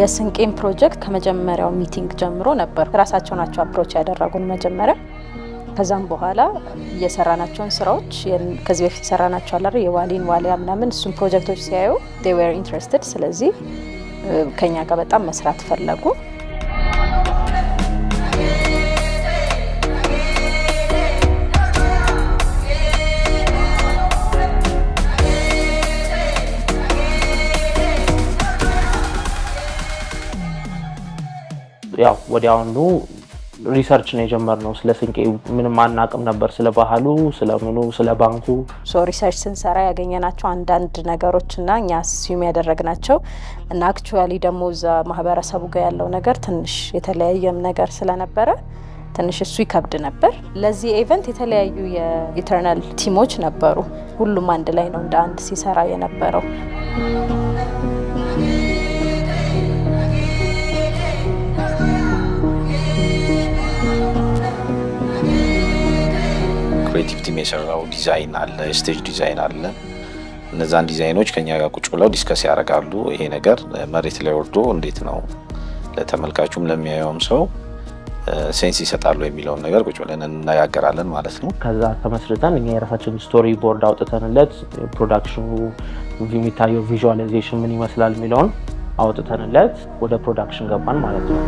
የስንቄን ፕሮጀክት ከመጀመሪያው ሚቲንግ ጀምሮ ነበር ራሳቸው ናቸው አፕሮች ያደረጉን መጀመሪያ። ከዛም በኋላ የሰራናቸውን ስራዎች ከዚህ በፊት የሰራናቸው አለ የዋሊን ዋሊያ ምናምን እሱም ፕሮጀክቶች ሲያዩ they were interested ስለዚህ ከኛ ጋር በጣም መስራት ፈለጉ። ያው ወዲያውኑ ሪሰርች ነው የጀመርነው። ስለ ስንቄ ምንም አናቅም ነበር፣ ስለ ባህሉ፣ ስለ ምኑ፣ ስለ ባንኩ። ሶ ሪሰርች ስንሰራ ያገኘናቸው አንዳንድ ነገሮች እና እኛ ሲዩም ያደረግናቸው እና አክቹዋሊ ደግሞ እዛ ማህበረሰቡ ጋር ያለው ነገር ትንሽ የተለያየም ነገር ስለነበረ ትንሽ እሱ ይከብድ ነበር። ለዚህ ኢቨንት የተለያዩ የኢተርናል ቲሞች ነበሩ። ሁሉም አንድ ላይ ነው እንደ አንድ ሲሰራ የነበረው። ክሬቲቭ ቲም የሰራው ዲዛይን አለ፣ ስቴጅ ዲዛይን አለ። እነዛን ዲዛይኖች ከኛ ጋር ቁጭ ብለው ዲስከስ ያደርጋሉ። ይሄ ነገር መሬት ላይ ወርዶ እንዴት ነው ለተመልካቹም ለሚያየውም ሰው ሴንስ ይሰጣሉ የሚለውን ነገር ቁጭ ብለን እንነጋገራለን ማለት ነው። ከዛ ተመስርተን እኛ የራሳችን ስቶሪ ቦርድ አውጥተንለት ፕሮዳክሽኑ የሚታየው ቪዥዋላይዜሽን ምን ይመስላል የሚለውን አውጥተንለት ወደ ፕሮዳክሽን ገባን ማለት ነው።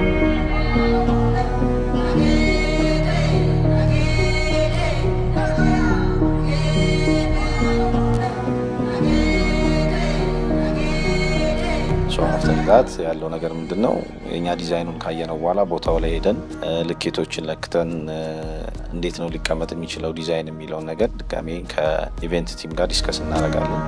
መፍተጋት ያለው ነገር ምንድን ነው? የእኛ ዲዛይኑን ካየነው በኋላ ቦታው ላይ ሄደን ልኬቶችን ለክተን እንዴት ነው ሊቀመጥ የሚችለው ዲዛይን የሚለውን ነገር ድጋሜ ከኢቨንት ቲም ጋር ዲስከስ እናደርጋለን።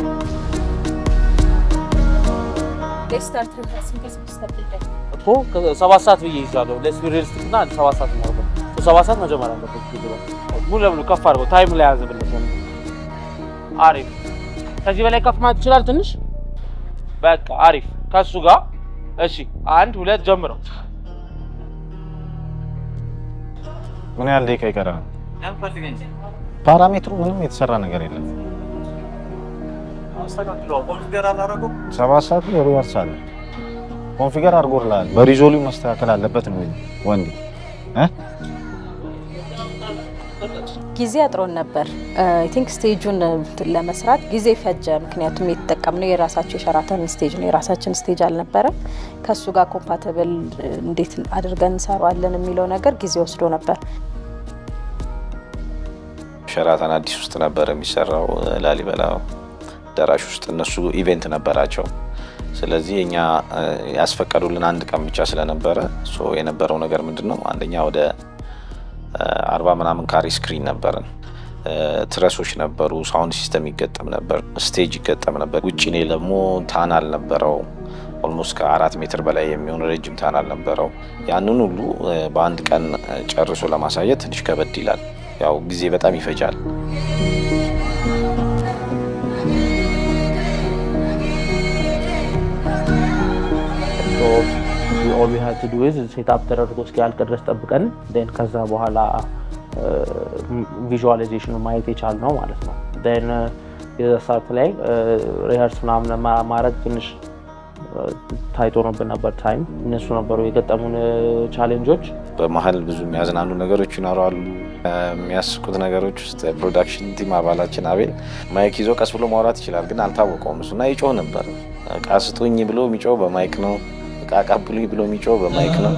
እኮ ሰባት ሰዓት ብዬ ይዛለሁ። ለስ ሪልስቲክ እና ሰባት ሰዓት ነው ሰባት ሰዓት መጀመር አለበት። ሙሉ ለሙሉ ከፍ አድርገው ታይም ላይ ያዘብለት። አሪፍ። ከዚህ በላይ ከፍ ማለት ይችላል ትንሽ በቃ አሪፍ። ከሱ ጋር እሺ፣ አንድ ሁለት ጀምረው። ምን ያህል ደቂቃ ይቀራል? ፓራሜትሩ ምንም የተሰራ ነገር የለም። ሰባት ሰዓት ላይ ሪቨርስ አለ። ኮንፊገር አድርጎልሃል። በሪዞሉ መስተካከል አለበት ነው ወንድ ጊዜ አጥሮን ነበር። አይ ቲንክ ስቴጁን ለመስራት ጊዜ ፈጀ። ምክንያቱም የተጠቀምነው የራሳቸው የሸራተን ስቴጅ ነው፣ የራሳችን ስቴጅ አልነበረም። ከእሱ ጋር ኮምፓተብል እንዴት አድርገን እንሰራዋለን የሚለው ነገር ጊዜ ወስዶ ነበር። ሸራተን አዲስ ውስጥ ነበር የሚሰራው፣ ላሊበላ አዳራሽ ውስጥ እነሱ ኢቬንት ነበራቸው። ስለዚህ እኛ ያስፈቀዱልን አንድ ቀን ብቻ ስለነበረ የነበረው ነገር ምንድን ነው አንደኛ ወደ አርባ ምናምን ካሬ ስክሪን ነበረን። ትረሶች ነበሩ፣ ሳውንድ ሲስተም ይገጠም ነበር፣ ስቴጅ ይገጠም ነበር። ውጭ ላይ ደግሞ ታናል ነበረው። ኦልሞስት ከአራት ሜትር በላይ የሚሆን ረጅም ታናል ነበረው። ያንን ሁሉ በአንድ ቀን ጨርሶ ለማሳየት ትንሽ ከበድ ይላል። ያው ጊዜ በጣም ይፈጃል። ኦል ዊ ሃድ ቱ ዱ ኢዝ ሴትአፕ ተደርጎ እስኪያልቅ ድረስ ጠብቀን ን ከዛ በኋላ ቪዥዋላይዜሽኑ ማየት የቻልነው ማለት ነው። ን የዛ ሰዓት ላይ ሪሀርስ ምናምን ማድረግ ትንሽ ታይቶ ነብን ነበር ታይም። እነሱ ነበሩ የገጠሙን ቻሌንጆች። በመሀል ብዙ የሚያዝናኑ ነገሮች ይኖራሉ። የሚያስቁት ነገሮች ውስጥ ፕሮዳክሽን ቲም አባላችን አቤል ማይክ ይዞ ቀስ ብሎ ማውራት ይችላል፣ ግን አልታወቀውም እሱና ይጮህ ነበር። እቃ ስጡኝ ብሎ የሚጮህ በማይክ ነው እቃ አቀብሉኝ ብሎ የሚጮህ በማይክ ነው።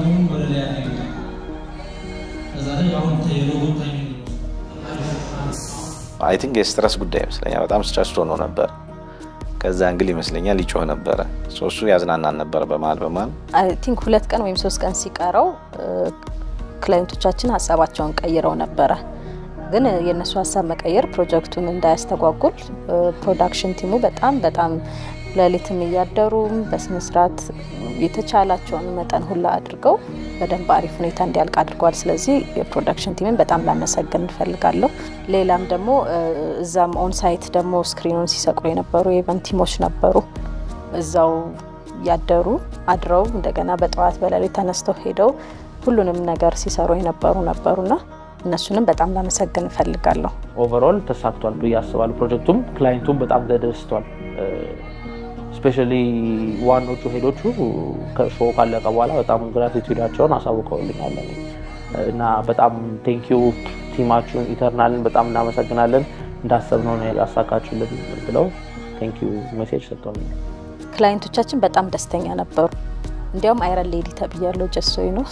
አይ ቲንክ የስትረስ ጉዳይ ይመስለኛል። በጣም ስትረስ ሆኖ ነበር። ከዛ እንግል ይመስለኛል ይጮህ ነበረ። እሱ ያዝናናን ነበር በመሀል በመሀል አይ ቲንክ ሁለት ቀን ወይም ሶስት ቀን ሲቀረው ክላይንቶቻችን ሀሳባቸውን ቀይረው ነበረ። ግን የእነሱ ሀሳብ መቀየር ፕሮጀክቱን እንዳያስተጓጉል ፕሮዳክሽን ቲሙ በጣም በጣም ሌሊትም እያደሩም በስነስርዓት የተቻላቸውን መጠን ሁላ አድርገው በደንብ አሪፍ ሁኔታ እንዲያልቅ አድርገዋል። ስለዚህ የፕሮዳክሽን ቲምን በጣም ላመሰግን እንፈልጋለሁ። ሌላም ደግሞ እዛም ኦንሳይት ደግሞ ስክሪኑን ሲሰቅሉ የነበሩ የኢቨንት ቲሞች ነበሩ። እዛው ያደሩ አድረው እንደገና በጠዋት በሌሊት ተነስተው ሄደው ሁሉንም ነገር ሲሰሩ የነበሩ ነበሩና እነሱንም በጣም ላመሰግን እንፈልጋለሁ። ኦቨርኦል ተሳክቷል ብዬ አስባለሁ። ፕሮጀክቱም ክላይንቱም በጣም ተደስቷል። ስፔሻሊ ዋኖቹ ሄዶቹ ከሾው ካለቀ በኋላ በጣም ግራቲቱዳቸውን አሳውቀውልኛል እኔ እና በጣም ቴንኪዩ ቲማችሁን ኢተርናልን በጣም እናመሰግናለን እንዳሰብነው ነው ያሳካችሁልን ብለው ቴንኪዩ ሜሴጅ ሰጥተውልኛል። ክላይንቶቻችን በጣም ደስተኛ ነበሩ። እንዲያውም አይረን ሌዲ ተብያለሁ። ጀሶይ ነው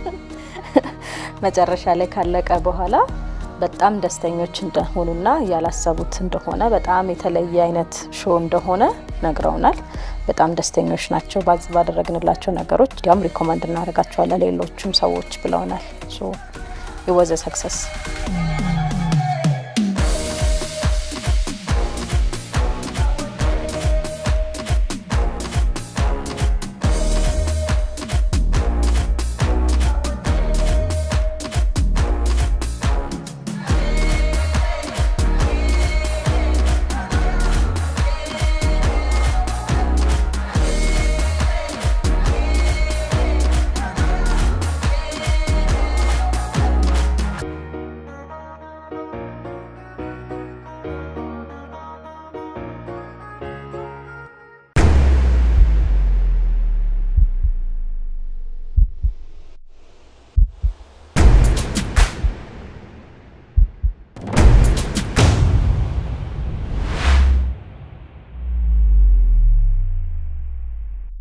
መጨረሻ ላይ ካለቀ በኋላ በጣም ደስተኞች እንደሆኑና ያላሰቡት እንደሆነ በጣም የተለየ አይነት ሾው እንደሆነ ነግረውናል። በጣም ደስተኞች ናቸው ባዝ ባደረግንላቸው ነገሮች። እንዲያውም ሪኮመንድ እናደርጋቸዋለን ሌሎቹም ሰዎች ብለውናል። ሶ ኢወዘ ሰክሰስ